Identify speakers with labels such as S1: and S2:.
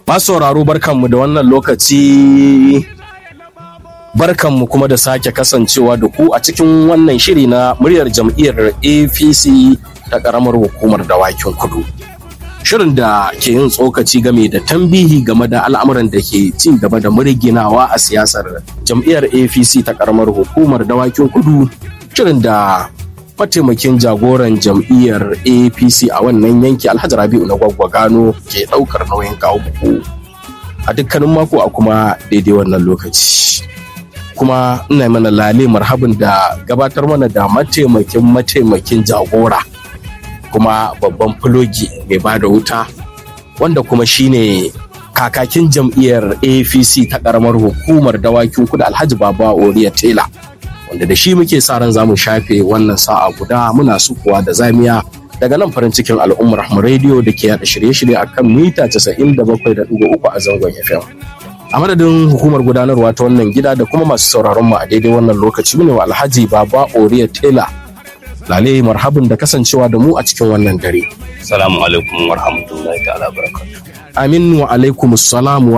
S1: Masu sauraro barkanmu da wannan lokaci barkanmu kuma da sake kasancewa da ku a cikin wannan shiri na muryar jam'iyyar APC ta ƙaramar hukumar dawakin kudu. Shirin da ke yin tsokaci game da tambihi game da al'amuran da ke ci gaba da murginawa a siyasar jam'iyyar APC ta ƙaramar hukumar dawakin kudu. Shirin da mataimakin jagoran jam'iyyar apc a wannan yanki alhaji rabi'u na gwaggwa gano ke daukar nauyin kawo buku a dukkanin mako a kuma daidai wannan lokaci kuma ina mana lale marhabin da gabatar mana da mataimakin mataimakin jagora kuma babban fulogi mai ba da wuta wanda kuma shine kakakin jam'iyyar apc ta karamar hukumar dawakin kudu alhaji baba oriya tela wanda da shi muke sa ran zamu shafe wannan sa'a guda muna sukuwa da zamiya daga nan farin cikin al'ummar mu rediyo da ke yada shirye-shirye a kan mita 97.3 a zangon FM. A madadin hukumar gudanarwa ta wannan gida da kuma masu sauraron mu a daidai wannan lokaci ne wa Alhaji Baba Oriya Tela. Lale marhabin da kasancewa da mu a cikin wannan dare.
S2: Salamu alaikum wa rahmatullahi ta'ala barakatuh.
S1: Amin wa alaikum salamu